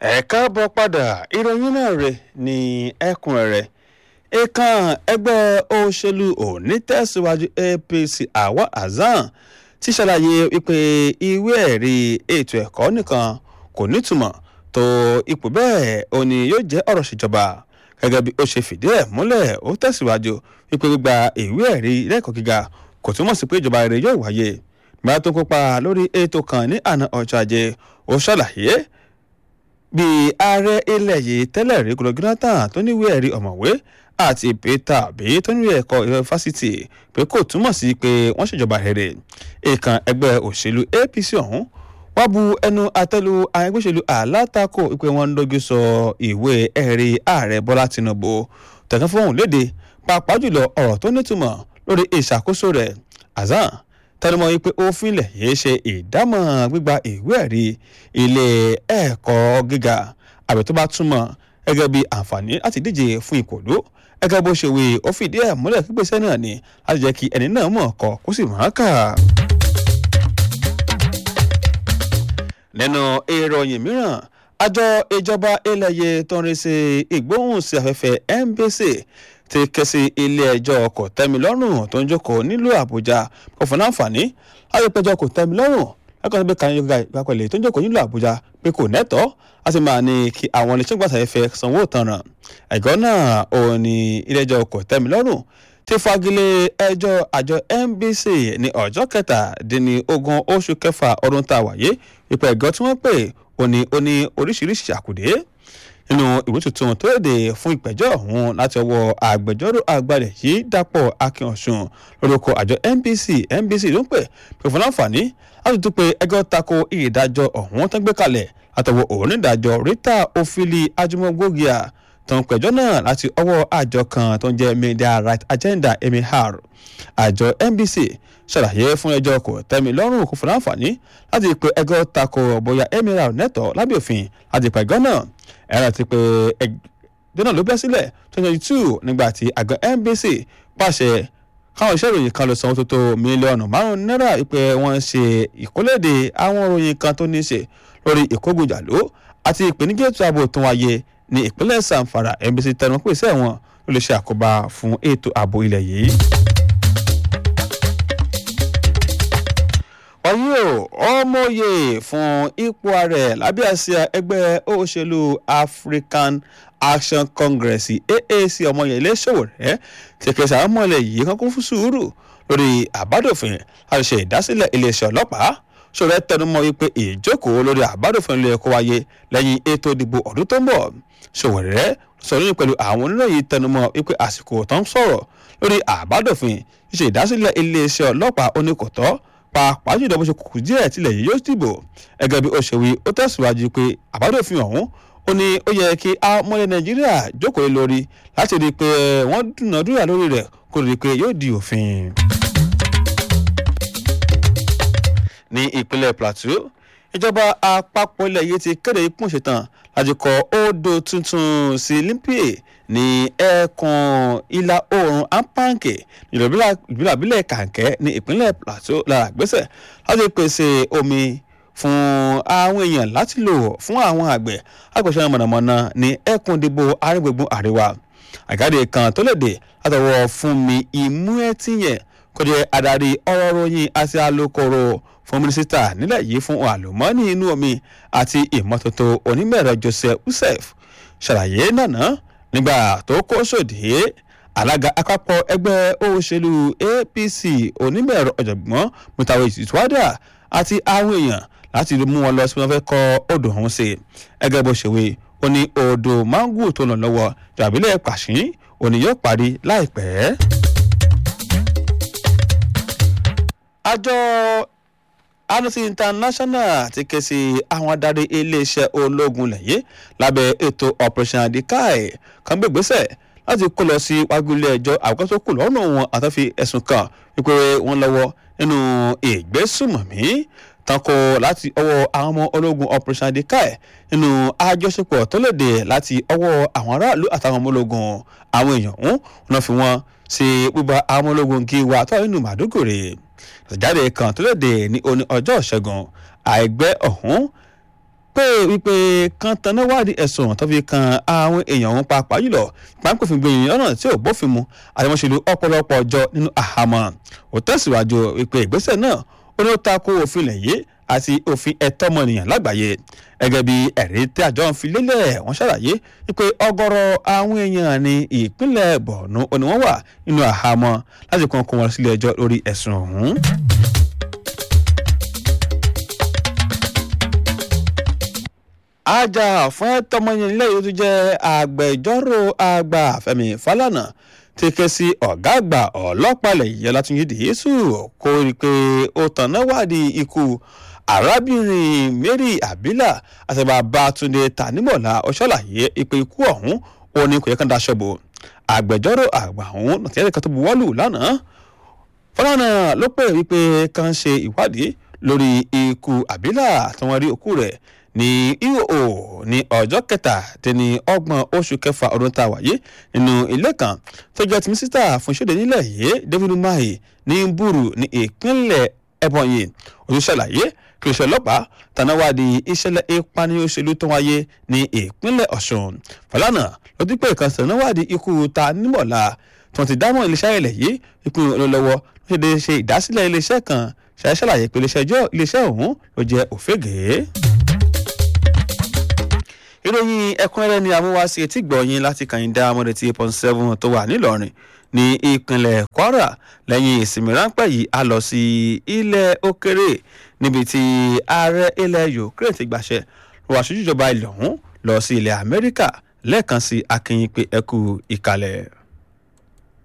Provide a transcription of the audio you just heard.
ẹ káàbọ̀ padà ìròyìn náà rè ní ẹ̀kúnrẹ́rẹ́ ìkan ẹgbẹ́ òṣèlú onítẹ̀síwájú apc awa hasan ti ṣàlàyé wípé ìwé ẹ̀rí ètò ẹ̀kọ́ nìkan kò nítumọ̀ tó ipò bẹ́ẹ̀ ó ní yóò jẹ́ ọ̀rọ̀ ṣèjọba gẹ́gẹ́ bí ó ṣe fìdí ẹ̀ múlẹ̀ ó tẹ̀síwájú wípé gbígba ìwé ẹ̀rí lẹ́ẹ̀kọ́ gíga kò túmọ̀ sí pé ìjọba rere yóò wáyé gbà tó kópa lórí ètò kan ní àná ọjọ́ ajé ó ṣàlàyé bí ààrẹ ilẹ̀ yìí tẹ́lẹ̀ rí gbọdọ̀ jonathan tó níwèé ẹ̀rí ọ̀mọ̀wé àti peter bí tó níwèé ẹ̀kọ́ fásitì pé kò túmọ̀ sí pé wọ́n ṣèjọba rere ìkan ẹgbẹ́ òṣèlú apc ọ̀hún wọ́n bu ẹnu àtẹ́lu àwọn ẹgbẹ́ òṣèlú alátakò pé wọ́n ń dojú sọ ìwé ẹ̀rí ààrẹ bọ́lá tinubu tẹ̀sán fóun léde pàápàá jùlọ ọ̀rọ̀ tó nítumọ̀ lórí ìṣàkóso rẹ̀ azan tẹnumọ́ yìí pé òfin ilẹ̀ yìí ṣe ìdámọ̀ gbígba ìwé ẹ̀rí ilé ẹ̀kọ́ gíga àbẹ̀ tó bá túmọ̀ gẹ́gẹ́ bí àǹfààní láti díje fún ìkòló gẹ́gẹ́ bó ṣe wí ó fìdí ẹ̀ múlẹ̀ pípèsè náà ni láti jẹ́ kí ẹni náà mọ̀ ọkọ̀ kó sì máa kà. nínú ìròyìn mìíràn àjọ ìjọba ilẹ̀yẹ tó ń rí sí ìgbóhùnsí afẹ́fẹ́ nbc ti ké sí ilé-ẹjọ́ kò tẹ́mi lọ́rùn tó ń jókòó nílùú àbújá kò fún láǹfààní láti péjọ kò tẹ́mi lọ́rùn lẹ́kọ̀ọ́ tó bí kan yóò ga ìgbàpẹ̀lẹ̀ tó ń jókòó nílùú àbújá pé kò nẹ́tọ́ láti máa ní kí àwọn iléeṣẹ́ gbàtàfẹ́fẹ́ sanwó ìtanràn ẹ̀gọ́ náà ò ní ilé-ẹjọ́ kò tẹ́mi lọ́rùn ti fagilé ẹjọ́ àjọ nbc ní ọjọ́ kẹtàdínlógún oṣù kẹfà ọdún tá a wáyé ipò ẹ̀gọ́ tí wọ́n pè ó ní ó ní oríṣiríṣi àkùdé nínú ìwé tuntun tó léde fún ìpẹ̀jọ́ ọ̀hún láti ọwọ́ agbẹjọ́rò àgbàlẹ̀ yìí dàpọ̀ akínọ̀sùn lórúkọ àjọ nbc nbc ló ń pè pé fún láǹfààní láti tún pé ẹgbẹ́ tako ìdájọ́ ọ̀hún tó ń gbé kalẹ̀ látọwọ́ onídàájọ́ rita ofili ajimogogia tó ń pẹ̀jọ́ náà láti ọwọ́ àjọ kan tó ń jẹ́ media right agenda emihar àjọ nbc ṣàlàyé fún ẹjọ́ kò tẹ́mi lọ́rùn kò fún láǹfààní láti pe ẹgbẹ́ tako bóyá emihar nẹ́tọ̀ lábẹ́ òfin láti pẹ̀gọ́ náà ẹ̀rọ ti pé ẹgbẹ́ náà ló bẹ́ sílẹ̀ twenty twenty two nígbà tí àgọ́ nbc pàṣẹ káwọn iṣẹ́ ìròyìn kan lọ sanwó tó tó mílíọ̀nù márùn-ún náírà ìpè wọ́n ṣe ìkólédè àwọn ìròyìn kan tó ní í ṣe lórí ìkógunjàló àti ìpèníjà ètò ààbò tó wáyé ní ìpínlẹ̀ sanfara nbc tẹnu pé iṣẹ́ wọn ló lè ṣe àkóbá fún ètò ààbò ilẹ̀ yìí. wáyé o ọmọye fún ipò ààrẹ lábẹ́ àsíá ẹgbẹ́ òṣèlú african action congress aac ọmọye iléṣòwò rẹ ti kẹsà ọmọlẹ yìí kan kún fún sùúrù lórí àbádòfin láti ṣe ìdásílẹ̀ iléeṣẹ́ ọlọ́pàá ṣòro tẹnumọ́ wípé ìjókòó lórí àbádòfin ló yẹ kó wáyé lẹ́yìn ètò ìdìbò ọdún tó ń bọ̀ ṣòwòrẹ́ sọ̀rọ̀ yìí pẹ̀lú àwọn oníròyìn tẹnumọ́ wípé àsìkò tó ń sọ̀rọ̀ lórí àbádòfin ṣíṣe ìdásílẹ̀ iléeṣẹ́ ọlọ́pàá oníkòtọ́ pàápàá jùlọ bó ṣe kùkù díẹ̀ tilẹ̀ yìí yóò dìbò gẹ́gẹ́ bí ó ṣe wí ó tẹ̀síwájú pé àbádòfin ọ̀hún ó ní ó yẹ kí ọmọlẹ̀ nàìjíríà jókòó lórí láti rí i pé wọ́n dúnàdúrà lórí rẹ̀ kó rí i pé yóò di òfin. ní ìpínlẹ̀ plateau ìjọba àpapọ̀ ilẹ̀ yìí ti kéde ikú ṣetán láti kọ odò tuntun sí limpie ní ẹkùn ìlà oòrùn ampanke ìjọba ìbílẹ̀ kàǹkẹ́ ní ìpínlẹ̀ plateau lára gbèsè láti pèsè omi fún àwọn èèyàn láti lò fún àwọn àgbẹ̀ àgbẹ̀ṣẹ́ mọ̀nàmọ́ná ní ẹkùn ìdìbò àrígbègbè àríwá àgáde kan tó léde látọwọ́ fún mi ìmú ẹtí yẹn kó jẹ́ adarí ọ̀rọ̀ ròyìn àti alukoro fún mínísítà nílẹ̀ yìí fún àlùmọ́ọ́nì inú omi àti ìmọ́tótó onímọ̀ẹ̀rọ joseph usef ṣàlàyé nànà nígbà tó kó sòdì alága àpapọ̀ ẹgbẹ́ òṣèlú apc onímọ̀ẹ̀rọ ọ̀jọ̀gbọ́n mutawe ìtúwádà àti àwọn èèyàn láti mú wọn lọ sí wọn fẹ́ kọ́ odò ọ̀hún sí ẹgẹ́ bó ṣe wí ó ní odò mangu tó lọ lọ́wọ́ jàbílẹ̀ pàṣín òní yóò parí láìpẹ́. àjọ amnesty international ti ké sí àwọn adarí iléeṣẹ́ ológun lẹ́yìn lábẹ́ ètò operation adikai kan gbé ìgbésẹ̀ láti kó lọ sí wájú ilé ẹjọ́ àkókò tó kù lọ́nà wọn àtàfi ẹ̀sùn kan wípé wọ́n lọ́wọ́ nínú ìgbésùmọ̀mí tanko láti ọwọ́ àwọn ọmọ ológun operation adikai nínú àjọṣepọ̀ tó léde láti ọwọ́ àwọn aráàlú àtàwọn ọmọ ológun àwọn èèyàn ń wọn fi wọn sí bíbá àwọn ọmọ ológun kí wà tó nínú màdúgòrè ìjáde kan tó léde ní oní ọjọ́ ìṣẹ́gun àìgbẹ́ ọ̀hún pé wípé kan tanná wádìí ẹ̀sùn tó fi kan àwọn èèyàn ọ̀hún pàápàá jùlọ ìpàǹpẹ̀fìn gbẹ̀yìn ọ̀nà tí ò bófin mu àdèmọ́sẹ̀lú ọ̀pọ̀lọpọ̀ ọjọ́ nínú àhámọ́ ò tẹ̀síwájú wípé ìgbésẹ̀ náà ó ní ó tako òfin ilẹ̀ yìí àti òfin ẹ̀tọ́ ọmọnìyàn lágbàáyé gẹ́gẹ́ bí ẹ̀rí tí àjọ ń fi lélẹ̀ wọ́n ṣàlàyé wípé ọgọ́rọ̀ àwọn èèyàn ní ìpínlẹ̀ Borno ni wọ́n wà nínú àhámọ́ láti kàn kó wọn sílé ẹjọ́ lórí ẹ̀sùn ọ̀hún. ajá fún ẹ̀tọ́ ọmọnìyàn nílẹ̀ yìí tó jẹ́ agbẹjọ́rò àgbà Fẹ́mi Fálànà ti ké sí ọ̀gá àgbà ọlọ́pàá ilẹ̀ yìí Ọlátúnjí Dìísù kó rí i pé ó tànná wádìí ikú arábìnrin Mary Abila àti bàbá Túndé Tanímọ̀lá ọ̀ṣọ́làyé ìpè ikú ọ̀hún ó ní kò yẹ kán daṣọ bò agbẹjọ́rò àgbà ọ̀hún nàtìyẹ́ kan tó buwọ́lù lánàá Fálànà ló pè wípé kán ṣe ìwádìí lórí ikú Abila tí wọ́n rí òkú rẹ̀ ní ìhò ní ọjọ́ kẹtàdínní ọgbọ̀n oṣù kẹfà ọdún tá a wáyé nínú ilé kan tó jẹ́ ti mísítà fún ìṣòde nílẹ̀ yìí David Umahi ní Búrú ní ìpínlẹ̀ Ebonyi olùṣàlàyé kìrìṣẹ́ ọlọ́pàá tanáwádìí ìṣẹ̀lẹ̀ ìpànìyàn òṣèlú tó wáyé ní ìpínlẹ̀ Ọ̀ṣun Fálànà ló dípẹ́ kan tanáwádìí ikú Tanímọ̀lá tí wọ́n ti dámọ̀ iléeṣẹ́ ilẹ̀ yìí ìpínlẹ̀ olólọ́wọ́ ló ṣe ṣe ìdásílẹ̀ iléeṣẹ́ kan ṣàṣàlàyé pé iléeṣẹ́ ọ̀hún ló jẹ́ òfégèé ìròyìn ẹ̀kúnrẹ́rẹ́ ni amúwáṣe etí gbọ̀nyìn láti kàyíndá amọ̀dé tí point seven tó wà nílọrin ní ìpínlẹ̀ kwara lẹ́yìn ìsinmi ráńpẹ́ yìí a lọ sí ilẹ̀ òkèrè níbi tí ààrẹ ilẹ̀ ukraine ti gbàṣẹ lọ́wọ́ aṣojú ìjọba ilẹ̀ ọ̀hún lọ sí ilẹ̀ amẹ́ríkà lẹ́ẹ̀kan sí akínyìn pé ẹkú ìkàlẹ̀.